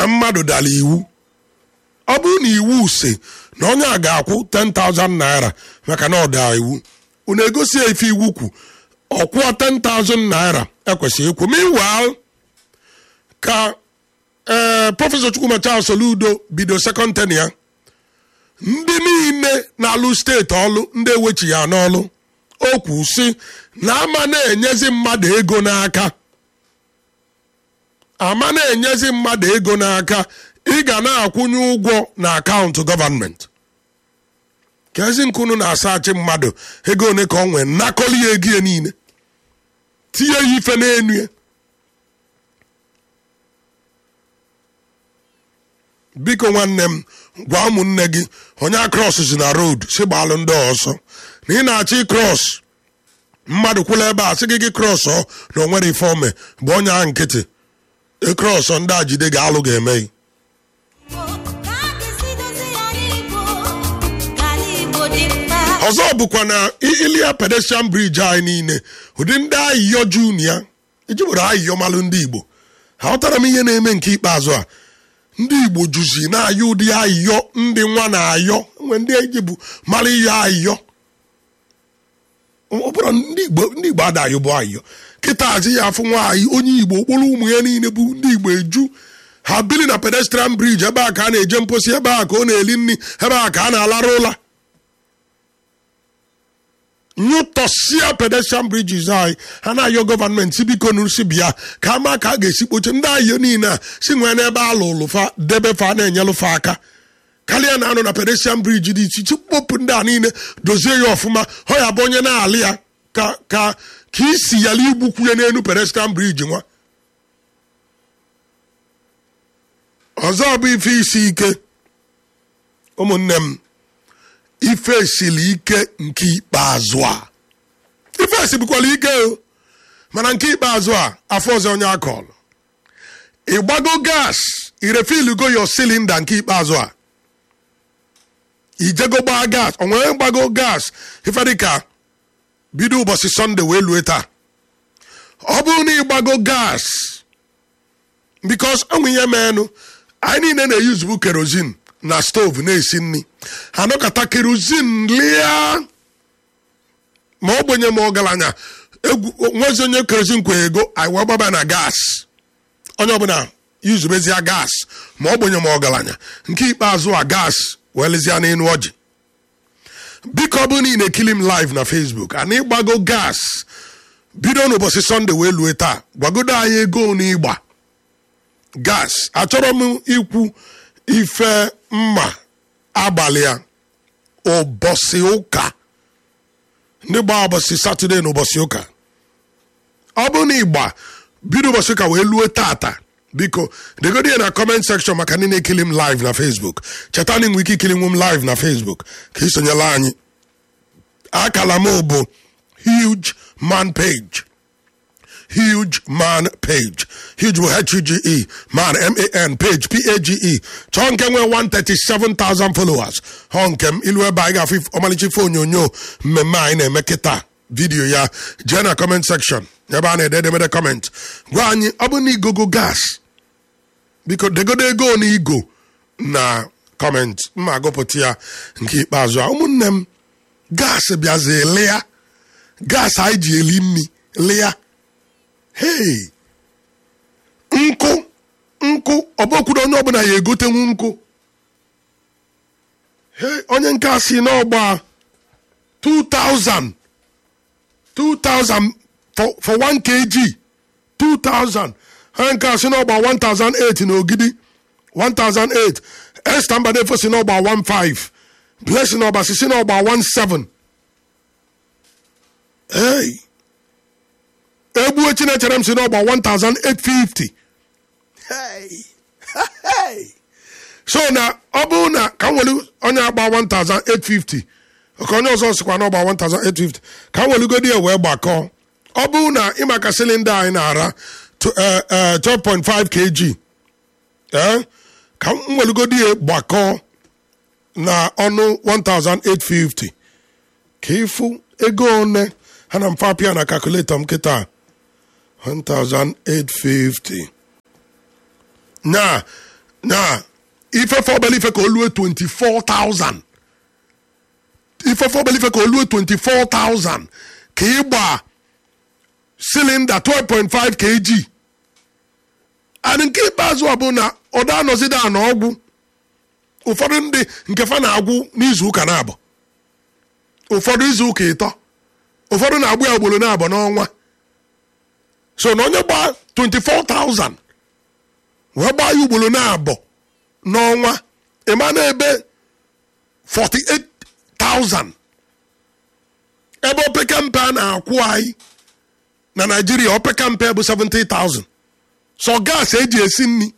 na mmadụ dara iwu ọ bụrụ na iwu si na onye a ga-akwụ 10,000 naira maka na ọ daa iwu unu egosi ya ife iwu kwu ọ kwụọ 10,000 naira ekwesịghị ịkwụ meanwhile ka ee prọfesọ chukwuma charles soludo bido sekọnd ten ya ndị niile na-alụ steeti ọlụ ndị ewechi ya n'ọlụ o kwu si na ama na-enyezi mmadụ ego n'aka ama na-enyezi mmadụ ego n'aka ị ga na-akwụnye ụgwọ na akaụntụ gọvanmenti ka ezi nkunu na-asachi mmadụ ego one ka ọ nwee nnakọli ya ego ya niile tinye ya ife n'enu ya biko nwanne m gwa ụmụnne gị onye akros si na road si gbalụ ndị ọsọ na ị na-achọ ịkros mmadụ kwụla ebe a sị gị gị krọs ọ na o nwere ife ome bụ onye ahụ nkịtị ịkrọs ndị a jide ga-alụ ga-eme gị ọzọ bụkwa na ilia pedestrian bridge anyị niile ụdị ndị ayịyọ junia iji were ayịyọ malụ ndị igbo ha ghọtara m ihe na-eme nke ikpeazụ a ndị igbo juzi na-ayọ ụdị ayịyọ ndị nwa na-ayọ nwe ndị eji bụ mara ihe ayịyọ ọ bụrụ ndị igbo ndị igbo adayọ bụ ayịyọ kịta azị ya afụ nwaanyị onye igbo okporo ụmụ ya niile bụ ndị igbo eju ha bili na pedestrian bridge ebe a ka a na-eje mposi ebe a ka ọ na-eli nri ebe a ka a na-alara ụla nyụtọsia pedestrian bridges anyị ha na-ayọ gọọmenti biko nụsi bịa ka ama ka a ga-esi kpoche ndị ayọ niile a si nwee n'ebe alụ ụlụfa debe fa na-enyelụfa aka karịa na anọ na pedestrian bridge dị iche iche kpopụ ndị a niile dozie ya ọfụma ọ ya bụ onye na-alị ya ka ka ka isi yala igbukwu ya n'elu pedestrian bridge nwa ọzọ bụ ife isi ike ụmụnne m ife siri ike nke ikpeazụ a ife esibukwala ike o mana nke ikpeazụ a afọ ọzọ onye akọlụ ịgbago gas irefilugo yo silinda nke ikpeazụ a ijego gbaa gas o nwere gbago gas ife dịka bido ụbọchị sọnde wee lue taa ọ bụrụ na ịgbago gas bikos ọnwụ ihe meenụ anyị niile na-eyuzubu kerozin na stovu na-esi nri anọkọta kerozin lia ma ogbenye ma ọgaranya nwezi onye kerozin kwe ego anyị wee gbaba na gas onye ọbụla yuzubezie gas ma ogbenye ma ọgaranya nke ikpeazụ a gas wee lezie n'elu ọjị biko ọ bụrụ na ị na-ekili m live na facebook ana ịgbago gas bido n'ụbọchị sọnde wee lue taa gwagodo anyị ego na ịgba gas achọrọ m ikwu ife mma abalị a ụbọchị ụka ndị gba ụbọchị satọde na ụbọchị ụka ọ bụrụ na ịgba bido ụbọchị ụka wee lue tata biko degodi ya na comment section maka ndị na-ekili m live na facebook cheta na inwe ike ikili nwe m live na facebook ka isonyela anyị akala m bụ huge man page huge man page huge bụ h-u-g-e man m-a-n page p-a-g-e chọọ nke nwee 137,000 followers họ nke m ilu ebe anyị ga-afụ ọmalịcha ife onyonyo mmemme anyị na-eme kịta vidiyo ya jee na comment section ebe a na-ede edemede comment gwa anyị ọ bụ na igogo gas biko degodo ego na igo na comment mma agụpụta ya nke ikpeazụ a ụmụnne m gas bịazi lịa gas anyị ji eli nri lịa hei nkụ nkụ ọbọkwuru onye ọbụla ya egotenwu nkụ hei onye nke a si n'ọgba 2000 2000 for, for 1 kg 2000 ha nke a si n'ọgba 1008 na ogidi 1008 esta mbadefo si n'ọgba 15 blessing ọba si si n'ọgba 17 hey egbuo chinechere m si n'ọgba 1850 hey hey so na ọ bụrụ na ka m were onye agba 1850 ka onye ọzọ sikwa n'ọgba 1850 ka m welugodi ya wee gbakọọ ọ bụrụ na ịmaka silinda anyị na-ara 12.5 kg ka m welugodi ya gbakọọ na ọnụ 1850 ka ịfụ ego one ha na mfapịa na kalkuletọ m kịta 1850 na na ifefe obele ife ka o lue 24,000 ifefe obele ife ka o lue 24,000 ka ịgba silinda 12.5 kg and nke ikpeazụ ọ bụ na ọda anọzide a na ọgwụ ụfọdụ ndị nke fa na-agwụ n'izu ụka na-abụ ụfọdụ izu ụka ịtọ ụfọdụ na-agbụ ya ugboro na-abụ n'ọnwa so na onye gbaa 24,000 wee gbaa ya ugboro na-abụ n'ọnwa ịma na ebe 48,000 ebe opekampe a na-akwụ anyị na naijiria opekampe bụ 70,000 so gas eji esi nri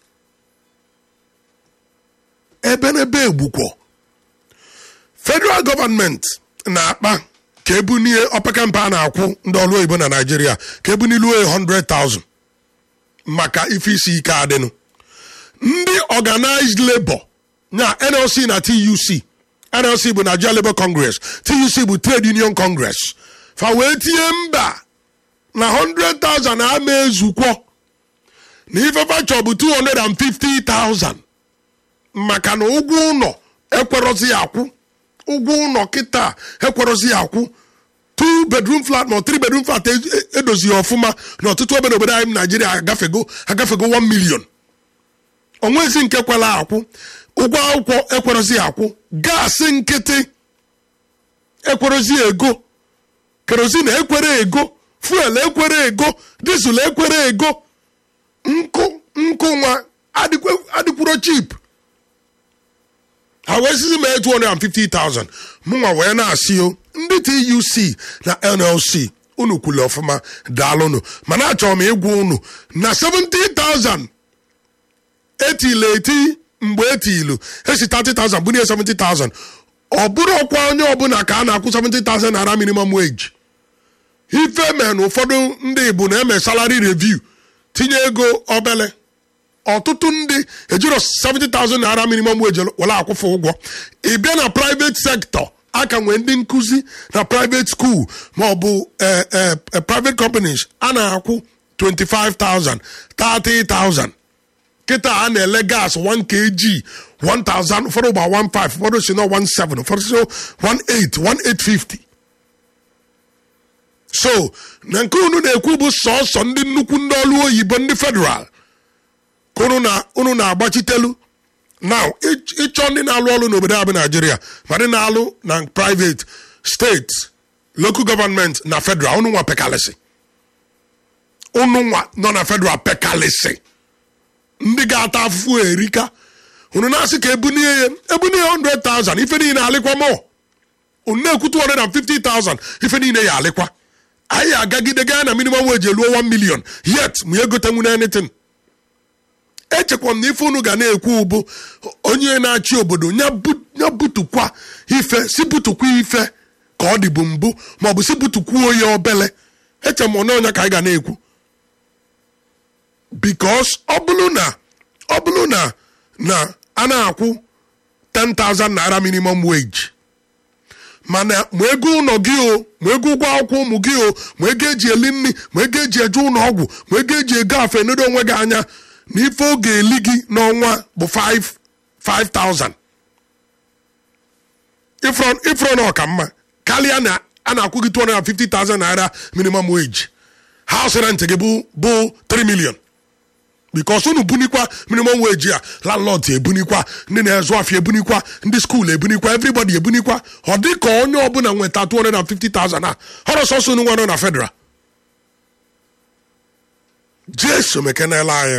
ebe n'ebe egbukwo federal gọọmenti na-akpa ka ebunie opekampe a na-akwụ ndị ọrụ oyibo na naijiria ka ebuniluo 100,000 maka ife isi ike adịnụ ndị organized labor na nlc na tuc nlc bụ nigeria labour congress tuc bụ trade union congress fa wee tinye mba na 100,000 ama ezukwo na ifefa chọ bụ 250,000 maka na ụgwọ ụlọ ekwerozi ya akwụ ụgwọ ụlọ kịta ekwerozi ya akwụ 2 bedroom flat ma 3 bedroom flat edozighị ọfụma na ọtụtụ ebe n'obodo anyị naijiria agafego agafego 1 million onwezi nke kwela akwụ ụgwọ akwụkwọ ekwerozi ya akwụ gaasị nkịtị ekwerozi ego kerozin ekwere ego fuel ekwere ego dizel ekwere ego nkụ nkụ nwa adịkwuro chip ha wee sizi mee 250,000 mụnwa wee na-asị o ndị tuc na nlc unu kwule ọfụma daalụnụ mana achọrọ m ịgwa unu na 70,000 etile eti mgbe etilu esi 30,000 bunye 70,000 ọ bụrụ ọkwa onye ọbụla ka a na-akwụ 70,000 naira minimum wage ife mee na ụfọdụ ndị bụ na-eme salary review tinye ego obele ọtụtụ ndị ejiro 70,000 naira minimum wage were akwụfụ ụgwọ ị bịa na private sector aka nwee ndị nkụzi na private school ma ọ bụ private companies a na-akwụ 25,000 30,000 kịta a na-ele gas 1 kg 1000 ụfọdụ gba 15 ụfọdụ si na 17 ụfọdụ si 18 1850 so na nke unu na-ekwu bụ sọsọ ndị nnukwu ndị ọrụ oyibo ndị federal ka unu na-agbachitelu now ịchọ ndị na-alụ ọrụ n'obodo a bụ naijiria ma ndị na-alụ na private steeti local government na federal unu nwa pekalịsị unu nwa nọ na federal pekalịsị ndị ga-ata afụfụ erika unu na-asị ka ebunie ya ebunie 100,000 ife niile alịkwa mọ unu na-ekwu 250,000 ife niile ya alịkwa anyị agagide gaa na minimum wage eluo 1 million yet ma egotenwu na anything echekwa m na ife unu ga na-ekwu bụ onye na-achị obodo ya butukwa ife si butukwa ife ka ọ dịbụ mbụ maọbụ si butukwuo onye obele eche m na onye ka anyị ga na-ekwu because ọ bụrụ na ọ bụrụ na na a na-akwụ 10,000 naira minimum wage mana ma ego ụlọ gị o ma ego ụgwọ akwụkwọ ụmụ gị o ma ego eji eli nri ma ego eji eje ụlọ ọgwụ ma ego eji ego afe nedo onwe gị anya na ife oge eli gị n'ọnwa bụ 5,000 ifro na ọka mma karịa na a na-akwụ gị 250,000 naira minimum wage house rent gị bụ 3 million bikos unu bunikwa minimum wage a landlord ebunikwa ndị na-ezu afịa ebunikwa ndị skuul ebunikwa everybody ebunikwa ọ dị ka onye ọbụla nweta 250,000 a họrọ sọsọ unu nwa nọ na federal jesu mekenela anyị